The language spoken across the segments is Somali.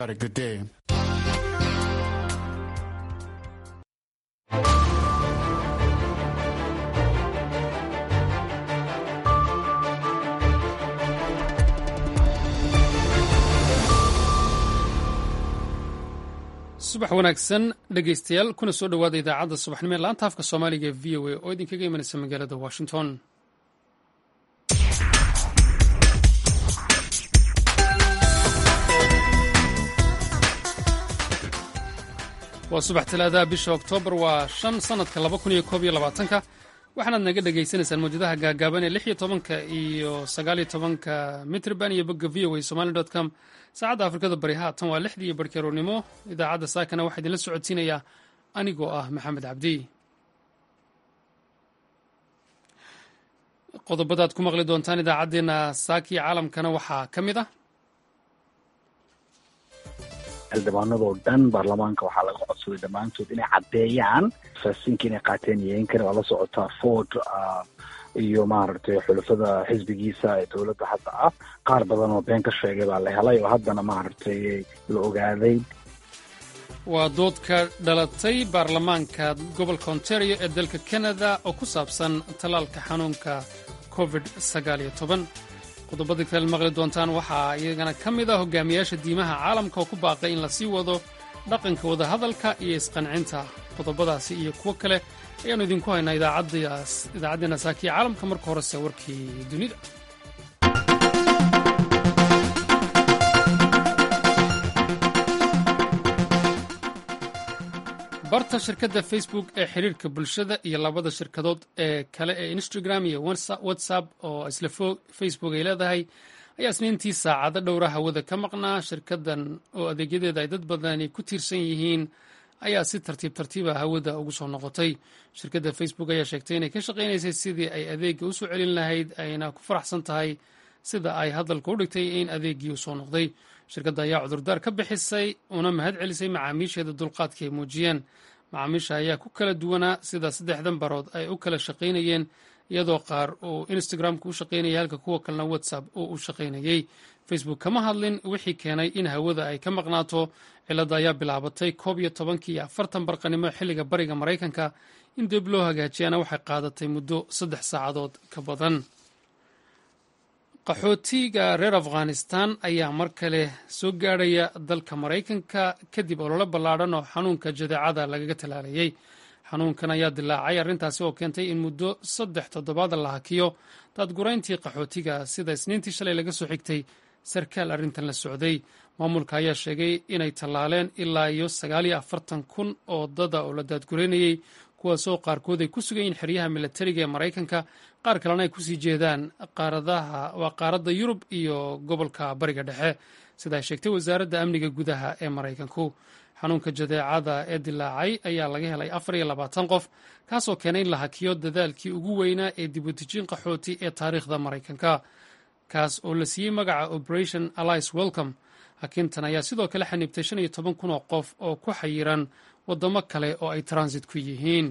a good day. subax wanaagsan dhegaystayaal kuna soo dhowaada idaacadda subaxnimo ee laanta afka soomaaliga ee v o a oo idinkaga imanaysa magaalada washington waa subax talaadaha bisha oktoobar waa shan sannadka laba kun iyo koob iyo labaatanka waxaanaad naga dhagaysanaysaan mawjadaha gaagaaban ee lix iyo tobanka iyo sagaaliyo tobanka mitrban iyo bogga v o a somali dot com saacadda afrikada bari haatan waa lixdii iyo barhkeroornimo idaacadda saakana waxaa idinla socodsiinayaa anigoo ah maxamed cabdi qodobadaad ku maqli doontaan idaacaddeenna saaki caalamkana waxaa ka mid ah xildhibaanadoo dhan baarlamaanka waxaa laga codsaday dhammaantood inay caddeeyaan faasiinka inay qaateen yeenkana waa la socotaa ford iyo maaragtay xulafada xisbigiisa ee dowladda hadda ah qaar badan oo been ka sheegay baa la helay oo haddana maaragtay la ogaaday waa dood ka dhalatay baarlamaanka gobolka ontario ee dalka canada oo ku saabsan tallaalka xanuunka covid sagaaliyo toban qodobada kale maqli doontaan waxaa iyagana ka mid ah hogaamiyaasha diimaha caalamka oo ku baaqay in la sii wado dhaqanka wadahadalka iyo isqancinta qodobadaasi iyo kuwo kale ayaannu idinku haynaa idaacaddeena saakiya caalamka marka horese warkii dunida barta shirkadda facebook ee xiriirka bulshada iyo labada shirkadood ee kale ee instagram iyo whatsapp oo isla facebook ay leedahay ayaa isniintii saacado dhowra hawada ka maqnaa shirkaddan oo adeegyadeeda ay dad badani ku tiirsan yihiin ayaa si tartiib tartiiba hawada ugu soo noqotay shirkadda facebook ayaa sheegtay inay ka shaqaynaysay sidii ay adeegga u soo celin lahayd ayna ku faraxsan tahay sida ay hadalka u dhigtay in adeeggii u soo noqday shirkadda ayaa cudurdaar ka bixisay una mahad celisay macaamiisheeda dulqaadka ay muujiyeen macaamiisha ayaa ku kala duwanaa sida saddexdan barood ay u kala shaqaynayeen iyadoo qaar uu instagramka u shaqaynayay halka kuwa kalena whatsapp uu u shaqaynayey facebook kama hadlin wixii keenay in hawada ay ka maqnaato cilladda ayaa bilaabatay koob iyo tobankii iyo afartan barqanimo xilliga bariga maraykanka in dib loo hagaajiyana waxay qaadatay muddo saddex saacadood ka badan qaxootiga reer afghanistan ayaa mar kale soo gaadhaya dalka maraykanka kadib ololo ballaadhan oo xanuunka jadeecada lagaga talaalayay xanuunkan ayaa dilaacay arrintaasi oo keentay in muddo saddex toddobaad la hakiyo daadgurayntii qaxootiga sida isniintii shalay laga soo xigtay sarkaal arrintan la socday maamulka ayaa sheegay inay tallaaleen ilaa iyo sagaal iyo afartan kun oo dada oo la daadguraynayey kuwaasoo qaarkood ay ku sugan yihiin xeryaha milatariga ee maraykanka qaar kalena ay kusii jeedaan qaaradaha waa qaaradda yurub iyo gobolka bariga dhexe sida ay sheegtay wasaaradda amniga gudaha ee maraykanku xanuunka jadeecada ee dilaacay ayaa laga helay afar iyo labaatan qof kaasoo keenay in la hakiyo dadaalkii ugu weynaa ee dibudejin qaxooti ee taariikhda maraykanka kaas oo la siiyey magaca operation alice welcome hakintan ayaa sidoo kale xaniibtay shan iyo toban kun oo qof oo ku xayiran waddamo kale oo ay transit ku yihiin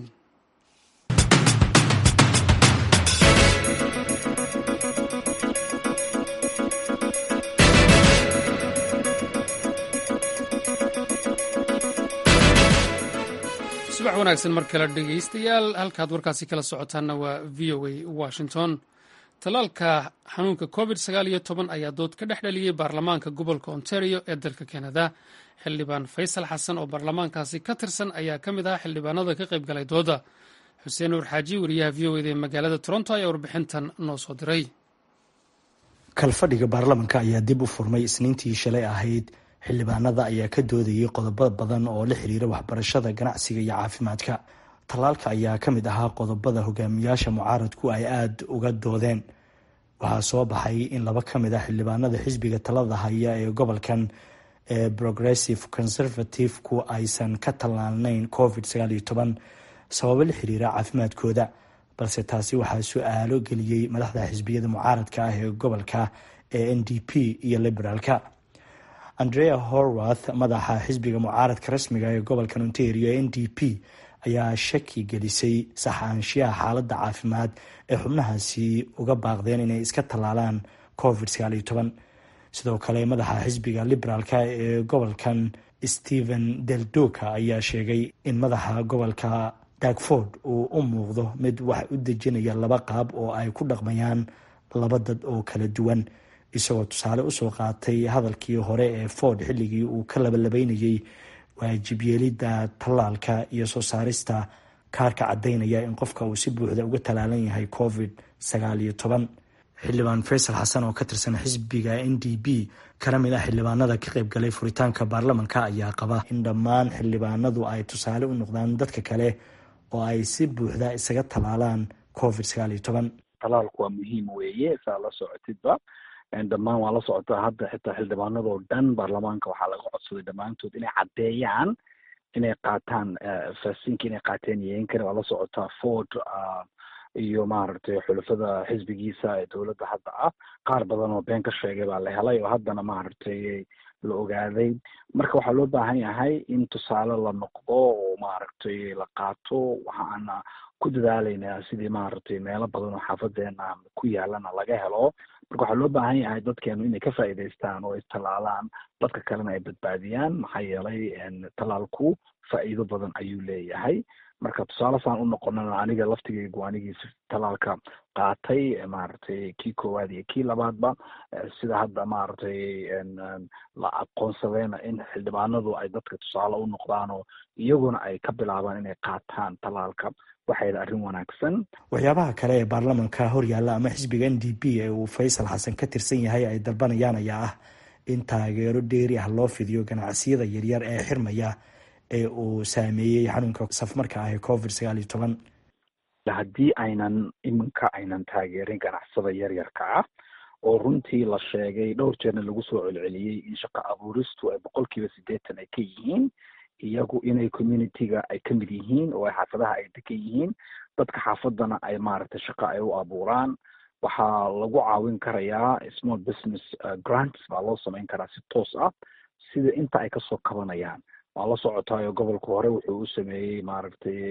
subax wanaagsan mar kale dhegaystayaal halkaad warkaasi kala socotaanna waa v o a washington tallaalka xanuunka covid sagaal iyo toban ayaa dood ka dhex dhaliyey baarlamaanka gobolka ontario ee dalka canada xildhibaan faysal xasan oo baarlamaankaasi ka tirsan ayaa ka mid ahaa xildhibaanada ka qayb galay dooda xuseen nuur xaaji wariyaha v o eda ee magaalada toronto ayaa warbixintan noo soo diray kalfadhiga baarlamanka ayaa dib u furmay isniintii shalay ahayd xildhibaanada ayaa ka doodayay qodobo badan oo la xiriira waxbarashada ganacsiga iyo caafimaadka tallaalka ayaa ka mid ahaa qodobada hogaamiyaasha mucaaradku ay aada uga doodeen waxaa soo baxay in laba ka mid ah xildhibaanada xisbiga talada haya ee gobolkan ee progressive conservative-ku aysan ka tallaalnayn covid sababo la xiriira caafimaadkooda balse taasi waxaa su-aalo geliyey madaxda xisbiyada mucaaradka ah ee gobolka ee n d p iyo liberaalka andrea horwath madaxa xisbiga mucaaradka rasmiga ee gobolka ontario ee n d p ayaa shaki gelisay saxaanshiyaha xaaladda caafimaad ee xubnahaasi uga baaqdeen inay iska tallaalaan covid sidoo kale madaxa xisbiga liberaalka ee gobolkan stephen deldoka ayaa sheegay in madaxa gobolka dagford uu u muuqdo mid wax u dejinaya laba qaab oo ay ku dhaqmayaan laba dad oo kala duwan isagoo tusaale usoo qaatay hadalkii hore ee ford xilligii uu ka labalabeynayay waajib yeelidda tallaalka iyo soo saarista kaarka caddaynaya in qofka uu si buuxda uga tallaalan yahay covid sagaal iyo toban xildhibaan faysal xasan oo ka tirsan xisbiga n d b kana mid ah xildhibaanada ka qayb galay furitaanka baarlamanka ayaa qaba in dhammaan xildhibaanadu ay tusaale u noqdaan dadka kale oo ay si buuxda isaga tallaalaan covid sagaal iyo toban talaalku waa muhiim weeye saa la socotidba dhammaan waa la socotaa hadda xitaa xildhibaanadoo dhan baarlamaanka waxaa laga codsaday dhammaantood inay caddeeyaan inay qaataan faasinka inay qaateen yeein kara waa la socotaa ford iyo maaragtay xulafada xisbigiisa ee dowladda hadda ah qaar badan oo been ka sheegay baa la helay oo haddana maaragtay la ogaaday marka waxaa loo baahan yahay in tusaale la noqdo oo maaragtay la qaato waxaana ku dadaalaynaa sidii maaragtay meelo badan oo xaafadeena ku yaalana laga helo marka waxaa loo baahan yahay dadkeenu inay ka faa'iidaystaan oo istallaalaan dadka kalena ay badbaadiyaan maxaa yeelay tallaalku faa'iido badan ayuu leeyahay marka tusaale saan u noqonana aniga laftigeygu anigiis tallaalka qaatay maaragtay kii koowaad iyo kii labaadba sida hadda maaragtay la aqoonsadayna in xildhibaanadu ay dadka tusaale u noqdaan oo iyaguna ay ka bilaabaan inay qaataan tallaalka waxay arrin wanaagsan waxyaabaha kale ee baarlamanka horyaalla ama xisbiga n d p ee uu faysal xasan ka tirsan yahay ay dalbanayaan ayaa ah in taageero dheeri ah loo fidiyo ganacsiyada yaryar ee xirmaya ee uu saameeyey xanuunka safmarka ah ee covid sagaal iyo toban haddii aynan iminka aynan taageerin ganacsada yaryarka ah oo runtii la sheegay dhowr jeerna lagu soo celceliyey in shaqo abuuristu ay boqolkiiba siddeetan ay ka yihiin iyagu inay communityga ay ka mid yihiin oo ay xaafadaha ay degan yihiin dadka xaafadana ay maaragtay shaqo ay u abuuraan waxaa lagu caawin karayaa small business grants baa loo samayn karaa si toos ah sida inta ay kasoo kabanayaan waa la socotaayo gobolka hore wuxuu u sameeyey maaragtay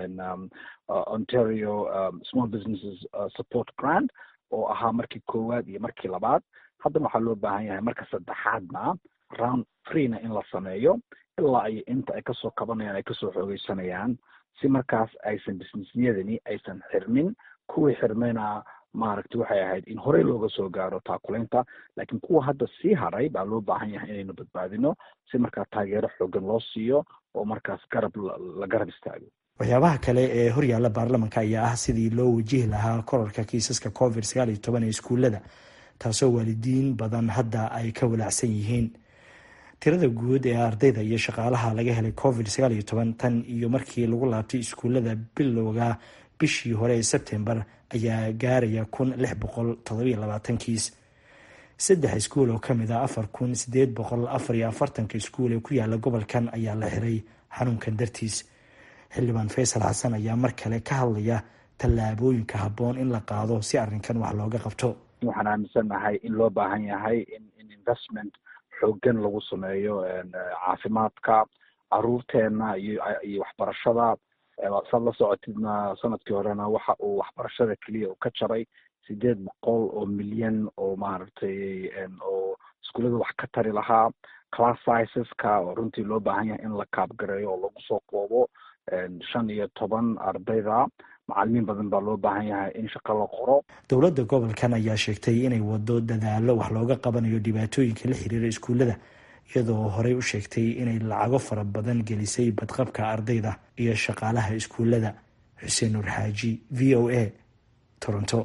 ontario small businesses support grant oo ahaa markii koowaad iyo markii labaad haddana waxaa loo baahan yahay marka saddexaadna round freena in la sameeyo ilaa ay inta ay kasoo kabanayaan ay kasoo xoogeysanayaan si markaas aysan businessyadani aysan xirmin kuwii xirmayna maaragtay waxay ahayd in horey looga soo gaaro taakulaynta laakiin kuwa hadda sii haray baa loo baahan yahay inaynu badbaadino si markaa taageero xoogan loo siiyo oo markaas garab la garab istaago waxyaabaha kale ee horyaalla baarlamanka ayaa ah sidii loo wajihi lahaa korarka kiisaska covid sagaal iyo toban ee iskuullada taasoo waalidiin badan hadda ay ka walaacsan yihiin tirada guud ee ardayda iyo shaqaalaha laga helay covid sagaal iyo toban tan iyo markii lagu laabtay iskuullada bilowga bishii hore ee sebtembar ayaa gaaraya kun lix boqol todobiyo labaatan kiis saddex iskuul oo kamid ah afar kun sideed boqol afar iyo afartanka iskuul ee ku yaala gobolkan ayaa la xiray xanuunkan dartiis xildhibaan faysal xasan ayaa mar kale ka hadlaya tallaabooyinka habboon in la qaado si arrinkan wax looga qabto waxaan aaminsannahay in loo baahan yahay in in investment xoogan lagu sameeyo caafimaadka caruurteena iyo iyo waxbarashada saad la socotidna sanadkii horena waxa uu waxbarashada keliya uu ka jaray sideed boqol oo milyan oo maaragtay oo iskuullada wax ka tari lahaa class sizeska oo runtii loo baahan yahay in la kaabgareeyo oo lagu soo koobo shan iyo toban ardayda macalimiin badan baa loo baahan yahay in shaqo la qoro dowladda gobolkan ayaa sheegtay inay wado dadaalo wax looga qabanayo dhibaatooyinka la xiriira iskuullada iyadoo horey u sheegtay inay lacago fara badan gelisay badqabka ardayda iyo shaqaalaha iskuullada xuseen nuur xaaji v o a toronto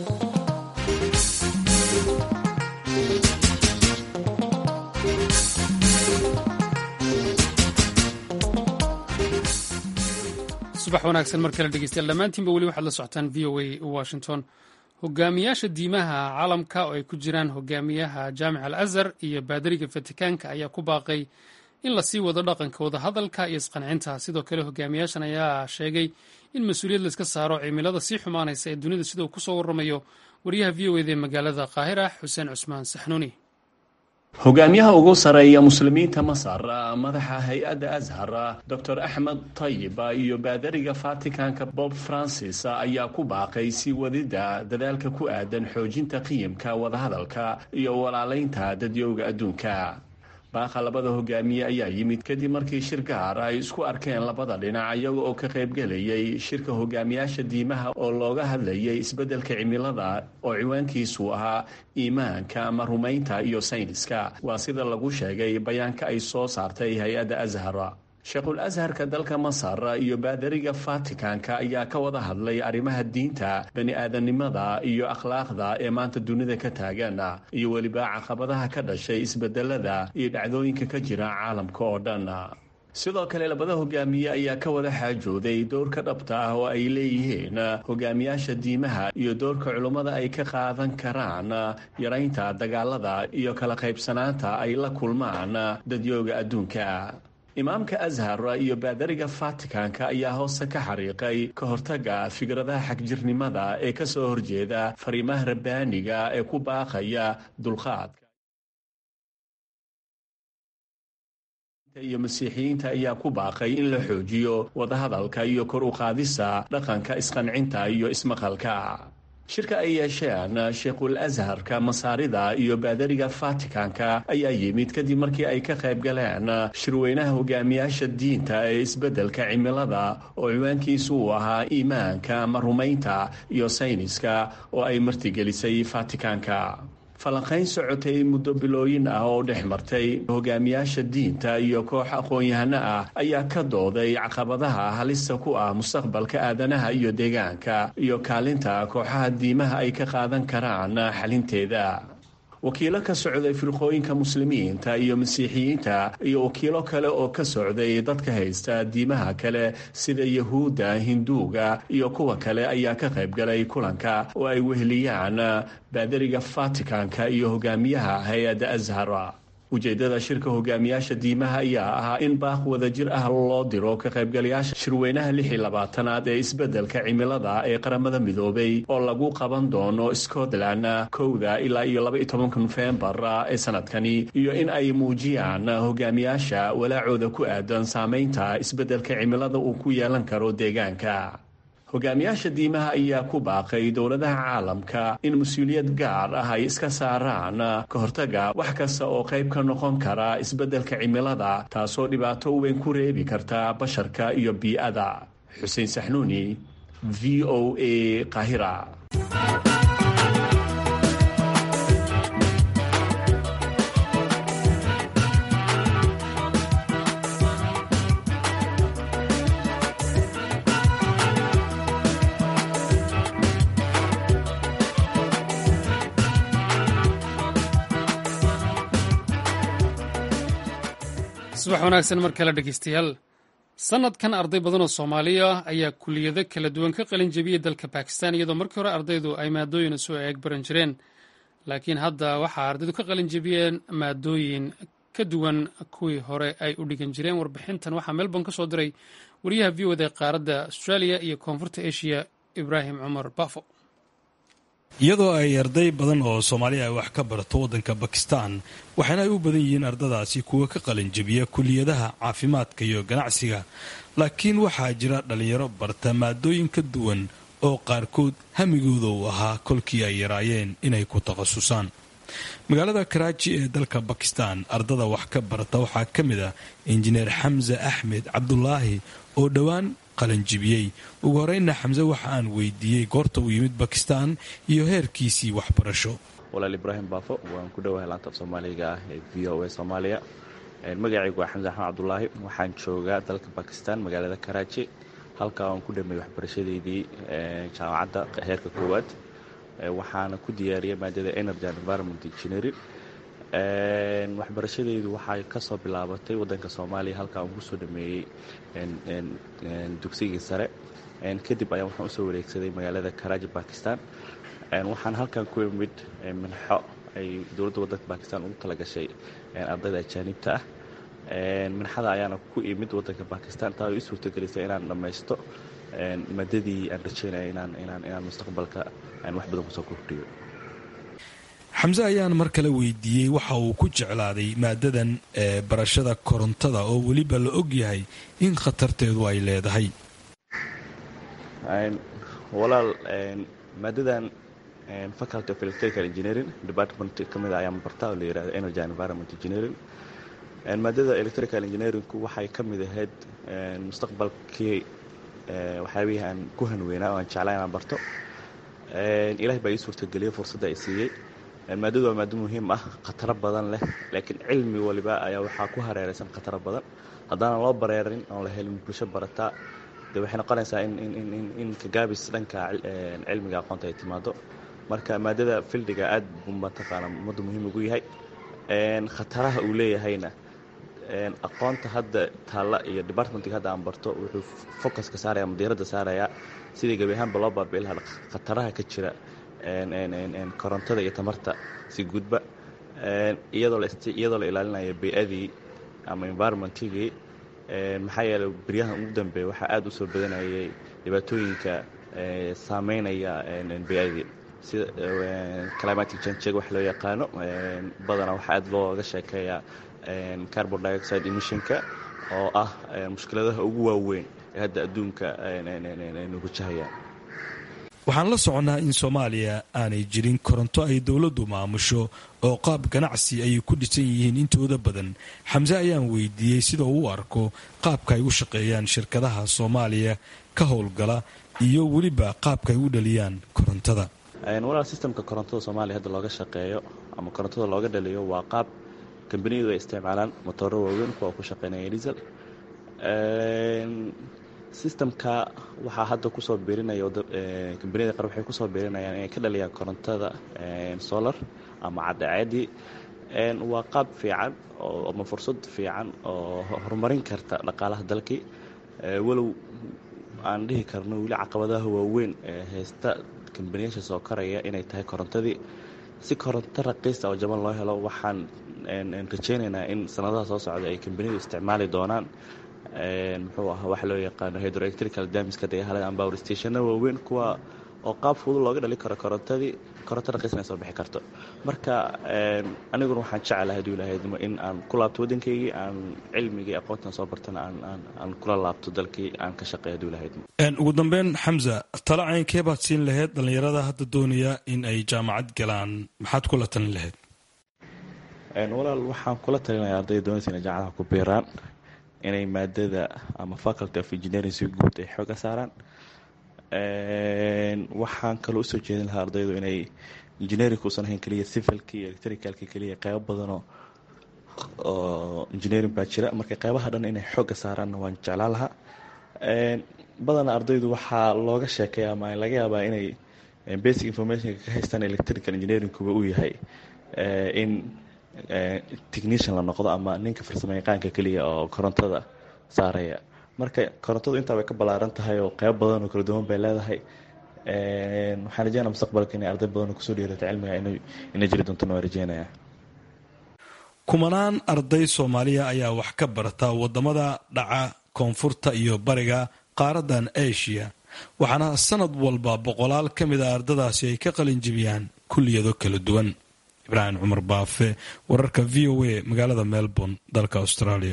subax wanaagsan mar kale dhegeystayaal dhammaantiinba weli waxaad la socotaan v o a washington hogaamiyaasha diimaha caalamka oo ay ku jiraan hogaamiyaha jaamic al azhar iyo baadariga fatikaanka ayaa ku baaqay in lasii wado dhaqanka wadahadalka iyo isqancinta sidoo kale hogaamiyaashan ayaa sheegay in mas-uuliyad layska saaro cimilada sii xumaanaysa ee dunida sida uu kusoo waramayo wariyaha v o eda ee magaalada qaahira xuseen cusmaan saxnuuni hogaamiyaha ugu sareeya muslimiinta masar madaxa hay-adda ashar doctor axmed tayib iyo baadariga vaticanka bob francis ayaa ku baaqay sii wadidda dadaalka ku aadan xoojinta qiyamka wadahadalka iyo walaalaynta dadyowga adduunka baaqa labada hogaamiye ayaa yimid kadib markii shir gaar ay isku arkeen labada dhinac iyaga oo ka qaybgelayay shirka hogaamiyaasha diimaha oo looga hadlayay isbeddelka cimilada oo ciwaankiisu ahaa iimaanka ama rumaynta iyo sayniska waa sida lagu sheegay bayaanka ay soo saartay hay-adda ashar sheekhul asharka dalka masar iyo baadariga vaticanka ayaa ka wada hadlay arrimaha diinta bani aadanimada iyo akhlaaqda ee maanta dunida ka taagan iyo weliba caqabadaha ka dhashay isbedelada iyo dhacdooyinka ka jira caalamka oo dhan sidoo kale labada hogaamiye ayaa ka wada xaajooday doorka dhabta ah oo ay leeyihiin hogaamiyaasha diimaha iyo doorka culummada ay ka qaadan karaan yaraynta dagaalada iyo kala qaybsanaanta ay la kulmaan dadyooga adduunka imaamka ashar iyo baadariga vaticanka ayaa hoose ka xariiqay ka hortaga fikradaha xagjirnimada ee ka soo horjeeda fariimaha rabbaaniga ee ku baaqaya dulqaadka iyo masiixiyiinta ayaa ku baaqay in la xoojiyo wadahadalka iyo kor u qaadisa dhaqanka isqancinta iyo ismaqalka shirka ay yeesheen sheekhul asharka masaarida iyo baadariga vaticanka ayaa yimid kadib markii ay ka qayb galeen shirweynaha hogaamiyaasha diinta ee isbeddelka cimilada oo ciwaankiisu uu ahaa iimaanka ama rumaynta iyo sayniska oo ay martigelisay vaticanka falanqayn socotay muddo bilooyin ah oo dhex martay hogaamiyaasha diinta iyo koox aqoon-yahano ah ayaa ka dooday caqabadaha halista ku ah mustaqbalka aadanaha iyo deegaanka iyo kaalinta kooxaha diimaha ay ka qaadan karaan xalinteeda wakiilo ka socday firqooyinka muslimiinta iyo masiixiyiinta iyo wakiilo kale oo ka socday dadka haysta diimaha kale sida yahuudda hinduuga iyo kuwa kale ayaa ka qaybgalay kulanka oo ay weheliyaan baadariga vaticanka iyo hogaamiyaha hay-adda ashara ujeeddada shirka hogaamiyaasha diimaha ayaa ahaa in baaq wadajir ah loo diro ka qaybgalayaasha shirweynaha lix iyo labaatanaad ee isbeddelka cimilada ee qaramada midoobay oo lagu qaban doono scotland kowda ilaa iyo laba iyo tobanka nofembar ee sanadkani iyo in ay muujiyaan hogaamiyaasha walaacooda ku aadan saameynta isbeddelka cimilada uu ku yeelan karo deegaanka hogaamiyaasha diimaha ayaa ku baaqay dowladaha caalamka in mas-uuliyad gaar ah ay iska saaraan ka hortaga wax kasta oo qayb ka noqon kara isbeddelka cimilada taasoo dhibaato weyn ku reebi karta basharka iyo bii'ada xuseen saxnuuni v o a qahira subax wanaagsan mar kale dhegeystayaal sanadkan arday badan oo soomaaliya ayaa kuliyado kala duwan ka qalin jebiyey dalka bakistan iyadoo markii hore ardaydu ay maadooyin isu eeg baran jireen laakiin hadda waxaa ardaydu ka qalin jebiyeen maadooyin ka duwan kuwii hore ay u dhigan jireen warbixintan waxaa melbourne ka soo diray wariyaha v oda qaaradda australia iyo koonfurta asia ibraahim cumar bafo iyadoo ay arday badan oo soomaaliya ay wax ka barato waddanka bakistan waxaana ay u badan yihiin ardadaasi kuwa ka qalinjebiya kuliyadaha caafimaadka iyo ganacsiga laakiin waxaa jira dhallinyaro barta maadooyin ka duwan oo qaarkood hamigooda uu ahaa kolkii ay yaraayeen inay ku takhasusaan magaalada karaaji ee dalka bakistan ardada wax ka barata waxaa ka mid ah injineer xamse axmed cabdulaahi oo dhowaan qalanjibiyey ugu horeyna xamse waxa aan weydiiyey goorta uu yimid bakistan iyo heerkiisii waxbarasho walaal ibraahim baafo waan ku dhowahay laanta af soomaaliga ah ee v o a soomaaliya magacaygu waa xamse axmed cabdulaahi waxaan joogaa dalka bakistan magaalada karaaji halkaa aan ku dhameeyey waxbarashadeydii jaamacadda heerka koowaad waxaana ku diyaariyay maadada energy and environment engineering waxbarashadeydu waxay kasoo bilaabatay wadanka soomaaliya halkaa aan kusoo dhameeyey dugsigii sare kadib ayaan waxaan usoo wareegsaday magaalada karaaji bakistan waxaan halkan ku imid minxo ay dowladda wadanka bakistan ugu talagashay ardayda ajaanibta ah minxada ayaana ku imid wadanka bakistan taa i suurtagelisay inaan dhammaysto maadadii aan rajeynaya inaan mustaqbalka wax badan kusoo kordhiyo xamse ayaan mar kale weydiiyey waxa uu ku jeclaaday maadadan ee barashada korontada oo weliba la og yahay in khatarteedu ay leedahay walaal maadadan faculty of electrical engineering department ka mid a ayaan bartaa oo la yihahdo energy and environment engineering maadada electrical engineeringku waxay ka mid ahayd mustaqbalkii waxyaabihii aan ku hanweynaa oo aan jeclaa inaan barto ilaah baa ii suurtageliyey fursadda ay siiyey maadadu waa maado muhiim ah khataro badan leh laakiin cilmi waliba ayaa waxaa ku hareeraysan khataro badan haddaanan loo bareerin oon la helin bulsho barataa de waxay noqonaysaa in kagaabis dhanka cilmiga aqoonta ay timaado marka maadada fildiga aad buu mataqaana ummadda muhiim ugu yahay khataraha uu leeyahayna aqoonta hadda taalla iyo departmentga hadda aan barto wuxuu focuska saaraya ama diiradda saarayaa sidii gebi ahaanba loo baabi'i lahaa khataraha ka jira korontada iyo tamarta si gudba iyadoo la ilaalinayo bey-adii ama environmentigii maxaa yeeley beryahan ugu dambeeya waxaa aada u soo badanayay dhibaatooyinka saameynaya bey-adii sida climatic change wax loo yaqaano badanaa waxaa aada looga sheekeeyaa carbon dioxide emissionka oo ah mushkiladaha ugu waaweyn ee hadda adduunka wajahayaan waxaan la soconnaa in soomaaliya aanay jirin koronto ay dowladdu maamusho oo qaab ganacsi ayay ku dhisan yihiin intooda badan xamse ayaan weydiiyey sida uu u arko qaabka ay u shaqeeyaan shirkadaha soomaaliya ka howlgala iyo weliba qaabka ay u dhaliyaan korontada walaal sistamka korontada soomaaliya hadda looga shaqeeyo ama korontada looga dhaliyo waa qaab kambaniyadu ay isticmaalaan motooro waaweyn kuwa ku shaqeynaya diesel sistamka waxaa hadda kusoo biirinaya kambaniyada qaar waxay kusoo biirinayaan inay ka dhaliyaan korontada solar ama cadceedii waa qaab fiican ama fursad fiican oo horumarin karta dhaqaalaha dalkii walow aan dhihi karno weli caqabadaha waaweyn ee haysta kambaniyaasha soo koraya inay tahay korontadii si koronto raqiista oo jaban loo helo waxaan rajaynaynaa in sanadaha soo socda ay kambaniyadu isticmaali doonaan muxuu ahaa waxa loo yaqaano hydroelectrical damiska dagahalada ama power stationna waaweyn kuwa oo qaab fudud looga dhali karo korontadii koronto raqiisna ay soo bixi karto marka aniguna waxaan jecelahay haduu ilahaydmo in aan ku laabto waddankaygii aan cilmigii aqoontan soo bartana aan kula laabto dalkii aan ka shaqeey haduu ilahaydmo ugu dambeyn xamza talo caynkee baad siin lahayd dhallinyarada hadda doonaya in ay jaamacad galaan maxaad kula talin lahayd walaal waxaan kula talinaya ardayda doonaysa inay jaamacadaha ku biiraan inay maadada ama faculty of engineering si guud ay xooga saaraan waxaan kaloo usoo jeedin lahaa ardaydu inay engineering uusan ahayn keliya civilka iyo electricalka keliya qeybo badanoo oo engineering baa jira marka qeybaha dhan inay xooga saaraanna waan jeclaan lahaa badanaa ardaydu waxaa looga sheekaya ama laga yaabaa inay basic informationka ka haystaan electrical engineeringkuba uu yahay in technician la noqdo ama ninka farsamo yaqaanka keliya oo korontada saaraya marka korontadu intaa way ka ballaaran tahay oo qeyb badan oo kala duwan bay leedahay waxaan rajeynaya mustaqbalka inay arday badan oo kusoo dhiirata cilmiga inay jiri doontona waan rajeynaya kumanaan arday soomaaliya ayaa wax ka barta wadamada dhaca koonfurta iyo bariga qaaradan asia waxaana sanad walba boqolaal ka mid a ardadaasi ay ka qalin jibiyaan kulliyado kala duwan ibraahim cumar baafe wararka v o a magaalada melbourne dalka australia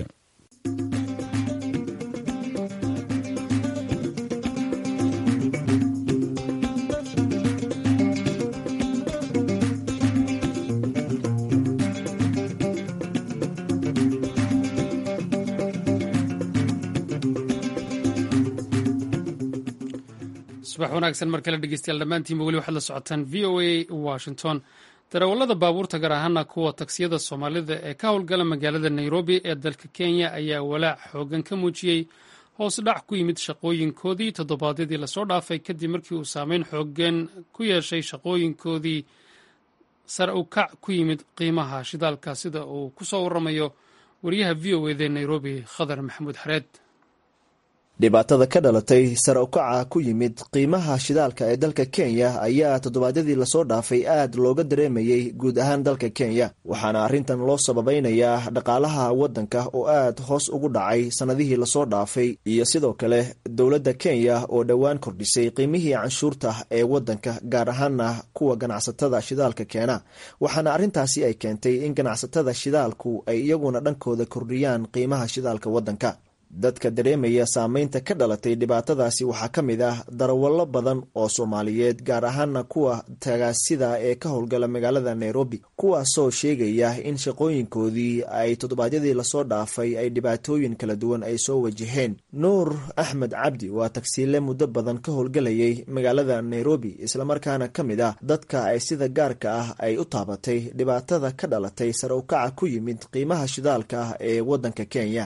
subax wanaagsan mar kale dhegeystayaal dhammaantiinba weli waxaad la socotaan v o a washington darawallada baabuurta gaar ahaana kuwa taksiyada soomaalida ee ka howlgala magaalada nairobi ee dalka kenya ayaa walaac xoogan ka muujiyey hoos dhac ku yimid shaqooyinkoodii toddobaadyadii lasoo dhaafay kadib markii uu saameyn xoogan ku yeeshay shaqooyinkoodii sare u kac ku yimid qiimaha shidaalka sida uu ku soo waramayo wariyaha v o eda nairobi khadar maxamuud xareed dhibaatada ka dhalatay sare ukaca ku yimid qiimaha shidaalka ee dalka kenya ayaa toddobaadyadii lasoo dhaafay aad looga dareemayey guud ahaan dalka kenya waxaana arrintan loo sababeynayaa dhaqaalaha waddanka oo aad hoos ugu dhacay sannadihii lasoo dhaafay iyo sidoo kale dowladda kenya oo dhowaan kordhisay qiimihii canshuurta ee waddanka gaar ahaana kuwa ganacsatada shidaalka keena waxaana arrintaasi ay keentay in ganacsatada shidaalku ay iyaguna dhankooda kordhiyaan qiimaha shidaalka waddanka dadka dareemaya saameynta ka dhalatay dhibaatadaasi waxaa ka mid ah darawallo badan oo soomaaliyeed gaar ahaana kuwa tagaasida ee ka howlgala magaalada nairobi kuwaasoo sheegaya in shaqooyinkoodii ay toddobaadyadii lasoo dhaafay ay dhibaatooyin kala duwan ay soo wajaheen nuur axmed cabdi waa tagsiile muddo badan ka howlgalayay magaalada nairobi islamarkaana ka mid ah dadka ay sida gaarka ah ay u taabatay dhibaatada ka dhalatay sare ukaca ku yimid qiimaha shidaalka ee wadanka kenya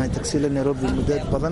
muddo badan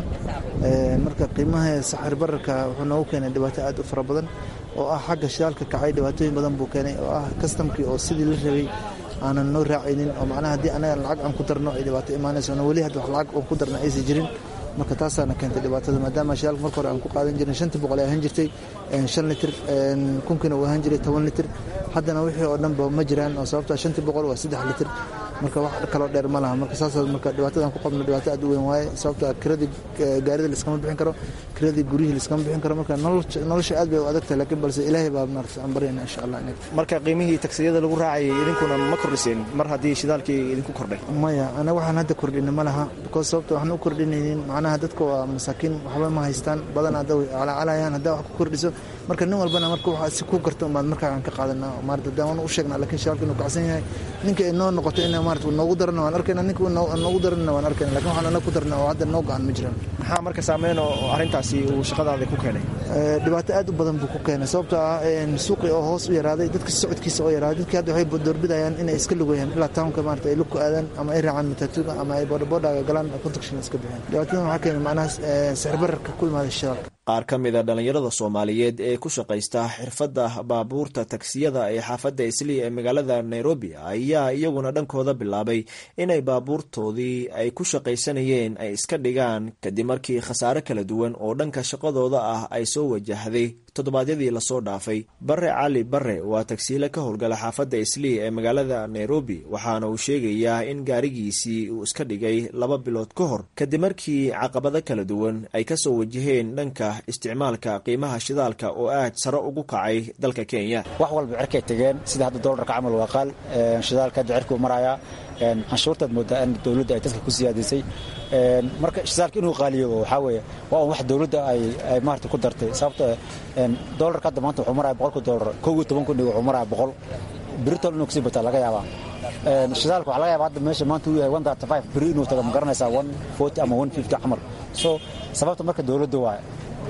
marka qiimaha saxir bararka wuxuu noogu keenay dhibaato aad u fara badan oo ah xagga shidaalka kacay dhibaatooyin badan buu keenay oo ah kastamkii oo sidii la rabay aanan noo raacaynin oo macnaha haddii anaga lacag aan ku darno ay dhibaato imaanayso na weli hadda wax lacag oon ku darna aysan jirin marka taasaana keentay dhibaatada maadaama shidaalka marka hore aan ku qaadan jirnay shantii boqol ay ahaan jirtay shan litir kunkiina uu ahaan jiray toban litir haddana wixii oo dhanba ma jiraan oo sababtaa shantii boqol waa saddex litir marka wax kaloo dheer ma laha marka saas marka dhibaatadan ku qabno dhibaato aad u weyn waaye sababta kiradii gaarida liskama bixin karo kiradii guryihii liskama bixin karo marka nolosha aad bay u adag tahay laakiin balse ilaahay baa maarata aan baryayna insha allah marka qiimihii tagsiyada lagu raacayay idinkuna ma kordhiseen mar haddii shidaalkii idinku kordhay maya anaga waxaan hadda kordhina ma laha because sababta waxaan u kordhinaynin macnaha dadka waa masaakiin waxba ma haystaan badan hadda way calaacalayaan haddaa wax ku kordhiso marka nin walbana marka waxa si ku garto umaad markaa aan ka qaadanaa maarata daan u sheegnaa laakiin shidaalka inuu kacsan yahay ninka ay noo noqoto in maarata noogu darana waan arkayna ninka noogu darana waan arkayna lakin waxaan anaga ku darna oo hadda noo go-an ma jiraan maxaa marka saameyn oo arrintaasi uu shaqadaada ku keenay dhibaato aad u badan buu ku keenay sababtoo ah suuqii oo hoos u yaraaday dadka socodkiisa oo yaraaday dadkii hadda waxay doorbidayaan inay iska lugayaan ilaa townka maarata ay lug ku aadaan ama ay raacaan matatuga ama ay boodhaboodaga galaan contaction iska bixiyaan dhibaatadan waxaa keenay macnaha sixir bararka ku imaaday shidaalka qaar ka mid a dhallinyarada soomaaliyeed ee ku shaqaysta xirfadda baabuurta tagsiyada ee xaafadda islii ee magaalada nairobi ayaa iyaguna dhankooda bilaabay inay baabuurtoodii ay ku shaqaysanayeen ay iska dhigaan kadib markii khasaare kala duwan oo dhanka shaqadooda ah ay soo wajahday toddobaadyadii lasoo dhaafay bare cali bare waa tagsiile ka howlgala xaafadda islii ee magaalada nairobi waxaana uu sheegayaa in gaarigiisii uu iska dhigay laba bilood ka hor kadib markii caqabado kala duwan ay kasoo wajaheen dhanka isticmaalka qiimaha shidaalka oo aad sare ugu kacay dalka kenya wax walba cerkay tegeen sida hadda doolarka camal waa qaal shidaalka hadda cerkuu marayaa canshuurtaad moodaa in dowladda ay dadka ku siyaadisay marka shidaalka inuu qaaliyo waxaa weeye waa un wax dowladda ay maarata ku dartay sababto doolarka hadda maanta wuxuu maraya boqolka doolar kow iyo toban kun wuxuu maraya boqol britol inuu kasii bataa laga yaabaa shidaalka waxaa laga yaaba hadda meesha maanta uu yahay one thirty five beri inuu tago ma garanaysaa one forty ama one fifty camal so sababta marka dowladda waaye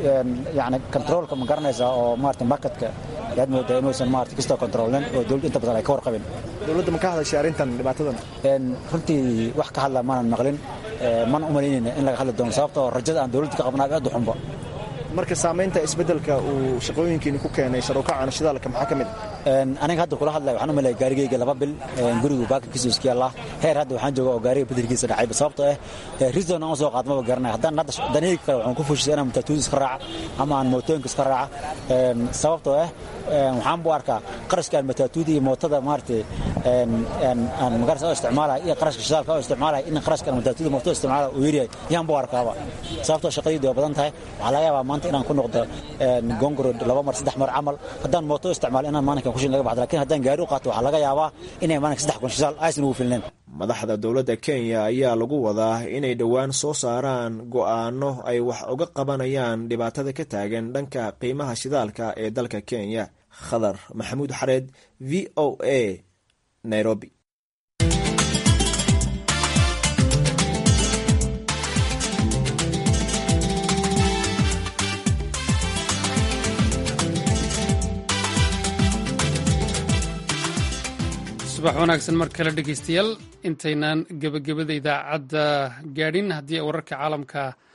yani controolka ma garanaysaa oo maarata marketka yaad moodaa inuusan maarata kastoo controlin oo dowladda inta badan ay ka warqabin dowladda ma ka hadashay arrintan dhibaatadan runtii wax ka hadla maanan maqlin mana u malaynayna in laga hadli doono sababtoo rajada aan dowladda ka qabnaa aad u xunba marka saamaynta isbeddelka uu shaqooyinkiini ku keenay sarokacana shidaalka maxaa ka mid ah aniga hadda kula hadlaya waxaan u malaya gaarigayga laba bil gurigu baakinkiisu iska yaallaa heer hadda waxaan jooga oo gaariga bedelkiisa dhacayba sababtoo ah risdon aan soo qaadmaba garanaya haddaan hadda danihayga kale waxaan ku fushisa inaan matatuuda iska raaca ama aan mootooyinka iska raaca sababtoo ah waxaan bu arkaa qarashkaan matatuuda iyo mootada maaragtay aan magarasa oo isticmaalaya iyo qarashka shidaalka oo isticmaalaya in qarashkaan matatuuda mootada isticmaalaya uu yaryahay yaan bu arkaaba sababtoo shaqadaydu waa badan tahay waxaa laga yaabaa maanta inaan ku noqdo gongoro laba mar saddex mar camal haddaan mooto isticmaalo inaan maalinkan kushin laga baxdo lakin haddaan gaari u qaato waxaa laga yaabaa inay maalinka saddex kun shidaal aysan ugu filnayn madaxda dowladda kenya ayaa lagu wadaa inay dhowaan soo saaraan go'aano ay wax uga qabanayaan dhibaatada ka taagan dhanka qiimaha shidaalka ee dalka kenya khadar maxamuud xareed v o a nairobi subax wanaagsan mar kale dhegeystayaal intaynaan gebagabada idaacadda gaadhin haddii wararka caalamka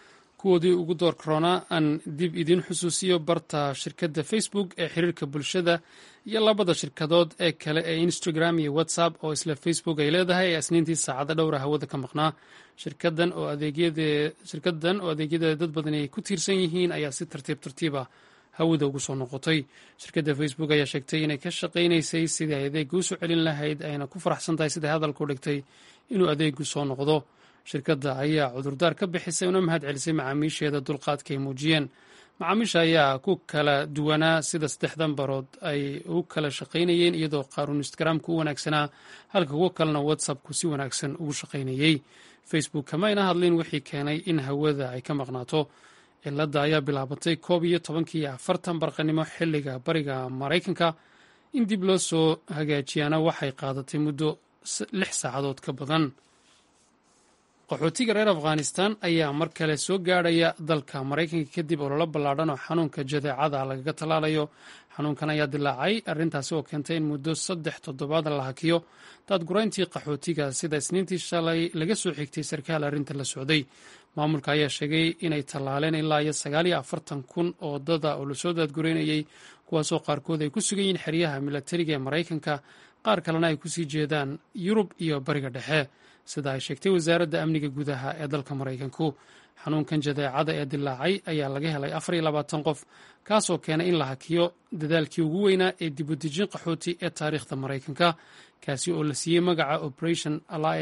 kuwoodii ugu door korona aan dib idiin xusuusiyo barta shirkadda facebook ee xiriirka bulshada iyo labada shirkadood ee kale ee instagram iyo whatsapp oo isla facebook ay leedahay ee isniintii saacado dhowra hawada ka maqnaa shirkadan oo adeegyadeeda dad badani ay ku tiirsan yihiin ayaa si tartiib tartiiba hawada ugu soo noqotay shirkadda facebook ayaa sheegtay inay ka shaqaynaysay sidii ay adeega u soo celin lahayd ayna ku faraxsan tahay siday hadalka u dhigtay inuu adeegu soo noqdo shirkadda ayaa cudurdaar ka bixisay una mahad celisay macaamiisheeda dulqaadka ay muujiyeen macaamiisha ayaa ku kala duwanaa sida saddexdan barood ay u kala shaqaynayeen iyadoo qaaruun instagramka u wanaagsanaa halka kuwo kalena whatsappku si wanaagsan ugu shaqaynayey facebook kamayna hadlin wixii keenay in hawada ay ka maqnaato cilada ayaa bilaabatay koob iyo tobankii afartan barqanimo xiliga bariga maraykanka in dib loo soo hagaajiyaana waxay qaadatay muddo lix saacadood ka badan qaxootiga reer afghanistan ayaa mar kale soo gaadhaya dalka maraykanka kadib ololo ballaadhan oo xanuunka jadeecada lagaga tallaalayo xanuunkan ayaa dilaacay arrintaasi oo keentay in muddo saddex toddobaad la hakiyo daadgurayntii qaxootiga sida isniintii shalay laga soo xigtay sarkaal arrinta la socday maamulka ayaa sheegay inay tallaaleen ilaa iyo sagaal iyo afartan kun oo dada oo lasoo daadgureynayey kuwaasoo qaarkood ay ku sugan yihiin xeryaha milatariga ee maraykanka qaar kalena ay kusii jeedaan yurub iyo bariga dhexe sida ay sheegtay wasaaradda amniga gudaha ee dalka maraykanku xanuunkan jadeecada ee dilaacay ayaa laga helay afar iyo labaatan qof kaasoo keenay in la hakiyo dadaalkii ugu weynaa ee dibudejin qaxooti ee taariikhda maraykanka kaasi oo la siiyey magaca operation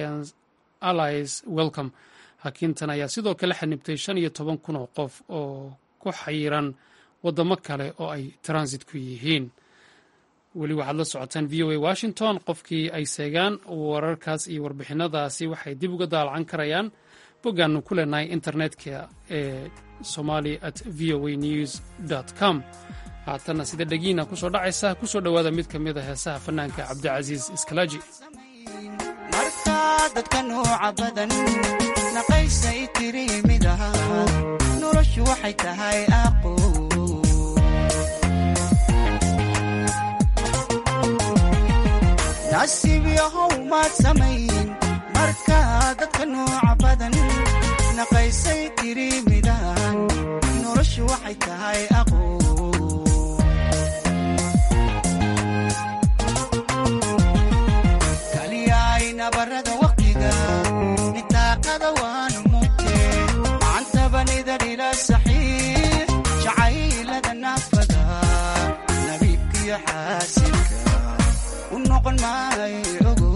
allies welcome hakintan ayaa sidoo kale xanibtay shan iyo toban kun oo qof oo ku xayiran waddamo kale oo ay transit ku yihiin weli waxaad la socotaan v o a washington qofkii ay seegaan wararkaas iyo warbixinadaasi waxay dib uga daalacan karayaan boggaannu ku leenahay internetka ee somali at v o a news com haatanna sida dhegiina kusoo dhacaysa kusoo dhowaada mid ka mid a heesaha fanaanka cabdicasiis iskalaaji dadka nooca badan naqaysay tiri mid aha noloshu waxay tahay aqo nasiib yahow maad samayn marka dadka nooca badan naqaysay tiri midahan noloshu waxay tahay aqo kaliyaay nabarada waqtiga nitaaqada waanu mugte macantabanida dhila saxiix jacaylada naafada nabiibkiyo xaasilka u noqon maayo ogo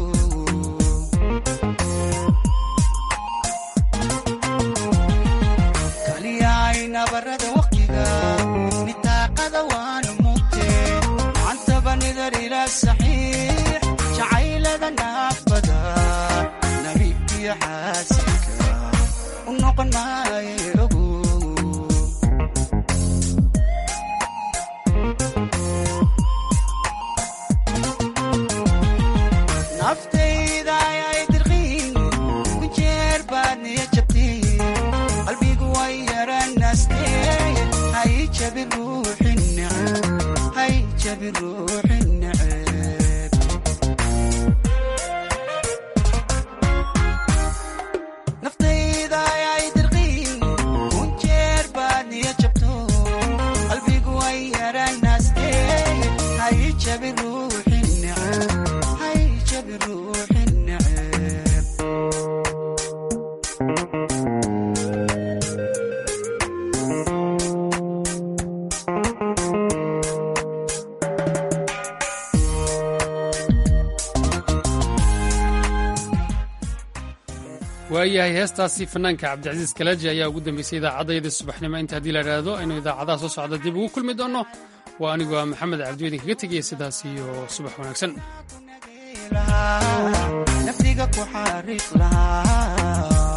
kaliyaay nabarada waqtiga nitaaqada waanu mugte macantabanida dhila saxiix jacaylada naafada nabiibkiyo xaasilka u noqon maayo ogo naftayda ayay dirqiin ku jeer baad niya jabtiin qalbigu way yaranaastee hay jabi ruuxi neceb hay jabi ruuxi neceb naftayda ayay dirqiin ku jeer baad niya jabto qalbigu way yaranaastee hay jabi ruuxi neceb hay jabi ruuxi neceb waayahay heestaasi fanaanka cabdicasiis kalaaji ayaa ugu dambeysay idaacadayda subaxnimo inta haddii la idhaahdo aynu idaacadaha soo socda dib ugu kulmi doonno waa anigoo ah maxamed cabdi idinkaga tegaya sidaas iyo subax wanaagsan naftiga ku xariiq lahaa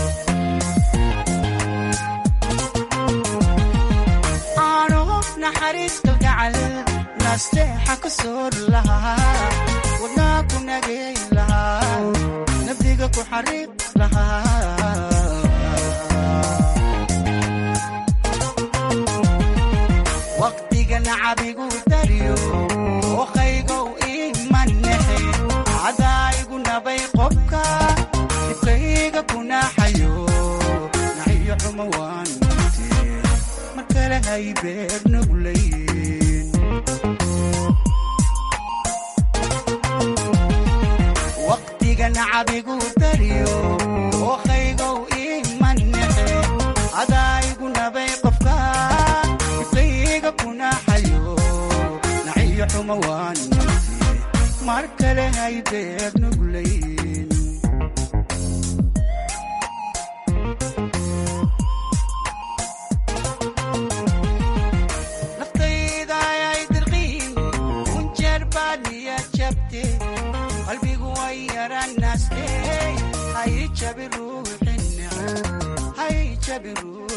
aano naxariis kalgacal nasteexa ku soor lahaa wadnaa ku nagay lahaa naftiga ku xariiq lahaa waqtiga nacabigu dariyo ookaygow imanexe cadaayigu nabay qobka dibkayga ku naaxayo naxiyo xumo waan hay beer nuglayn waqtigan cabigu dariyo ookaygow iman nexe adaayigu nabay qofka ifkayga kunaxayo naciyo xuma waan nafsi mar kale hay beer nuglayn naftayda ayay dirqiin kunjeer baad niya jabte qalbigu way yaranaste hay jabi ruuxi neceb hay jabi ruux